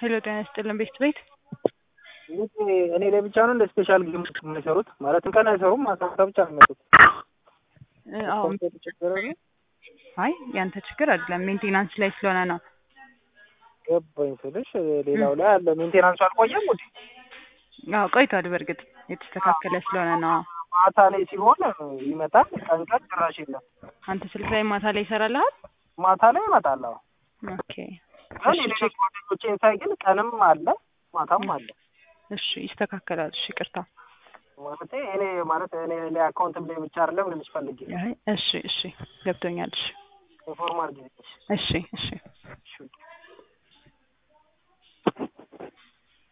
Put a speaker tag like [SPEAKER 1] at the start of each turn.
[SPEAKER 1] ሄሎ ጤና ይስጥልን ቤት ቤት
[SPEAKER 2] እኔ ላይ ብቻ ነው እንደ ስፔሻል ጌም የሚሰሩት ማለት ቀን አይሰሩም ማታ ብቻ ነው የሚመጡት
[SPEAKER 1] አሁን
[SPEAKER 2] ችግር አለ
[SPEAKER 1] አይ ያንተ ችግር አይደለም ሜንቴናንስ ላይ ስለሆነ ነው
[SPEAKER 2] ገባኝ ስልሽ ሌላው ላይ አለ ሜንቴናንሱ አልቆየም ውዴ
[SPEAKER 1] አዎ ቆይቷል በእርግጥ የተስተካከለ ስለሆነ ነው
[SPEAKER 2] ማታ ላይ ሲሆን ይመጣል ቀን ቀን ጭራሽ የለም
[SPEAKER 1] አንተ ስልክ ላይ ማታ ላይ ይሰራልሃል
[SPEAKER 2] ማታ ላይ ይመጣል አዎ
[SPEAKER 1] ኦኬ
[SPEAKER 2] ግን የሌሎች ጓደኞቼን ሳይ ግን ቀንም አለ ማታም አለ
[SPEAKER 1] እሺ ይስተካከላል እሺ ይቅርታ
[SPEAKER 2] ማለት እኔ ማለት እኔ እኔ አካውንትም ላይ ብቻ አይደለም ልልሽ ፈልጌ
[SPEAKER 1] አይ እሺ እሺ ገብቶኛል እሺ
[SPEAKER 2] ኢንፎርም አድርጊልኝ
[SPEAKER 1] እሺ እሺ